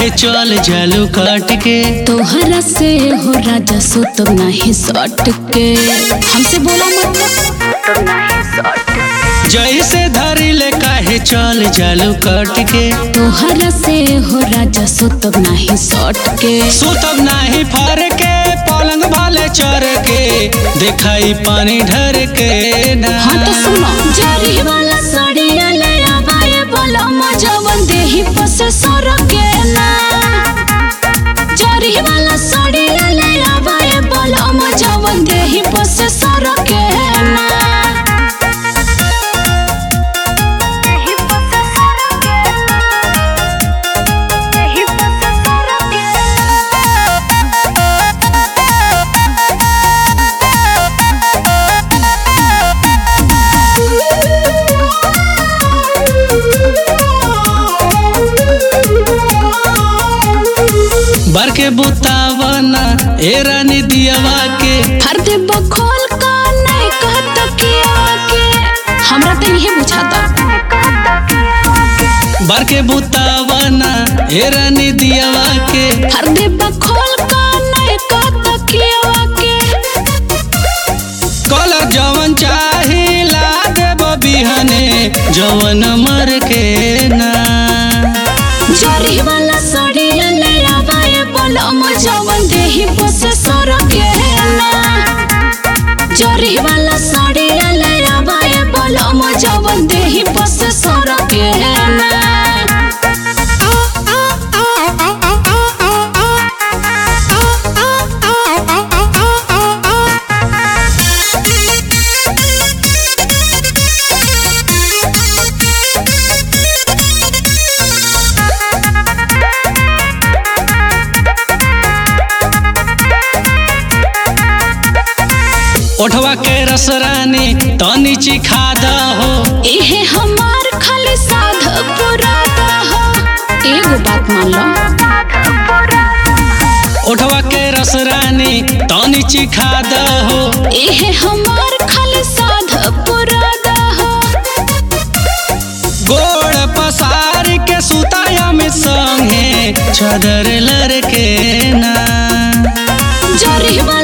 काहे चल जालू काट के तोहरा से हो राजा सो तो नहीं सट के हमसे बोला मत जैसे धरी ले काहे चल जालू काट के तोहरा से हो राजा सो तो नहीं सट के सुतब नाही फर के पलंग वाले चर के दिखाई पानी ढर के ना हाँ तो सुनो जरी वाला साड़िया ले आवाए बोला मजवन देही पसे सर के ना जरी वाला साड़िया ले आवाए बोला मजवन देही पसे सर के ना बर के बुतावना ए रानी दियावा के हर दे बखोल का नहीं कहता किया के हमरा तो यही बुझाता बर के बुतावना ए रानी दियावा के हर दे बखोल का नहीं कहता किया के कल जवन चाही ला देब बिहने जवन मर के ना जरी वाला साड़िया ले आवाए बोला मजवन देही बस सर के ना जरी वाला साड़िया ले आवाए बोला मजवन देही बस सर के ना ओठवा के रस रानी तनी चिखा हो इहे हमार खाली साध पुरादा हो एगो बात मान लो ओठवा के रस रानी तनी चिखा हो इहे हमार खाली साध पुरादा हो गोड़ पसार के सुताया में संगे चदर लड़के ना जरी वाला